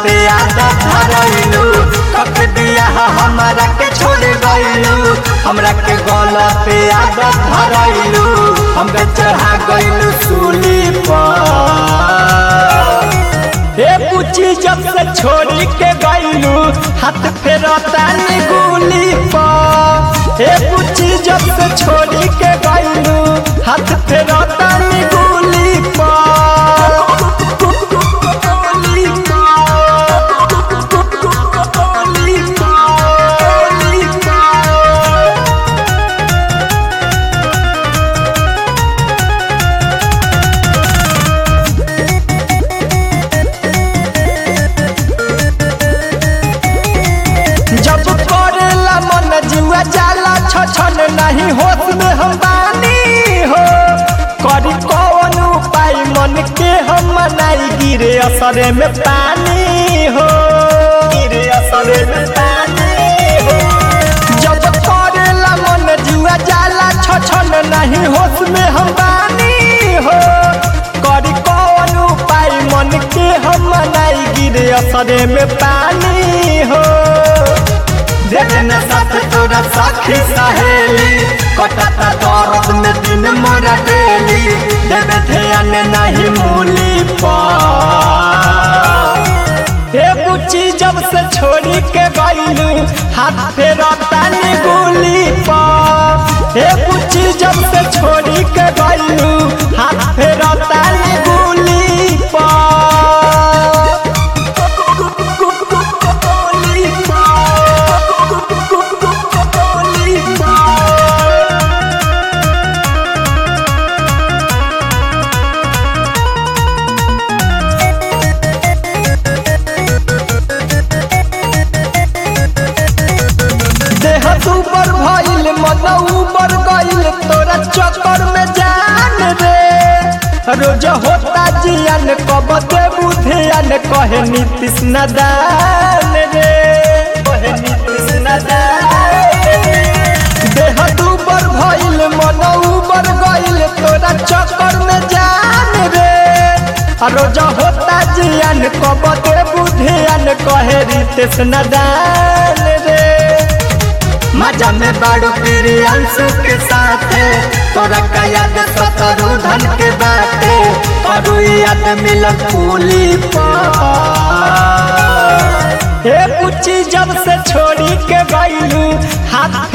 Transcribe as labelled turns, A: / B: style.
A: पे आदत धरैलू कक दिया हमरा के छोड़ गइलू हमरा के गला पे आदत धरैलू हमरा चढ़ा गइलू सूली पर
B: हे पूछी जब से छोड़ी के गइलू हाथ फेरता निगुली पर हे पूछी जब से छोड़ी के गइलू हाथ फेरता निगुली पर जब करेला मन जुआ जाला छछन नहीं होश में हम बानी हो करी कौन उपाय मन के हम मनाई गिरे असरे में पानी हो गिरे असरे में पानी हो जब करेला मन जुआ जाला छछन नहीं होश में हम बानी हो करी कौन उपाय मन के हम मनाई गिरे असरे में पानी हो
A: देखने साथ तोरा साखी सहेली कटता दर्द में दिन मोरा डेली देवे ध्यान नहीं मूली पर
B: हे बुच्ची जब से छोड़ी के गइलू हाथ फेरता निगुली पर हे बुच्ची जब से छोड़ी के गइलू हाथ फेरता निगुली पर देह ऊपर भइल मन ऊपर गइल तोरा चक्कर में जान रे रोज होता जियान कब दे बुधियान कहे नीतीश नदान रे कहे नीतीश नदान देह ऊपर भइल मन ऊपर गइल तोरा चक्कर में जान रे रोज होता जियान कब दे बुधियान कहे रीतेश नदान रे
A: मजा में बाड़ू तेरे अंशु के साथ तोरा का याद सतरू धन के बाटे करू याद मिलत फूली पर
B: हे पुच्ची जब से छोड़ी के गइलू हाथ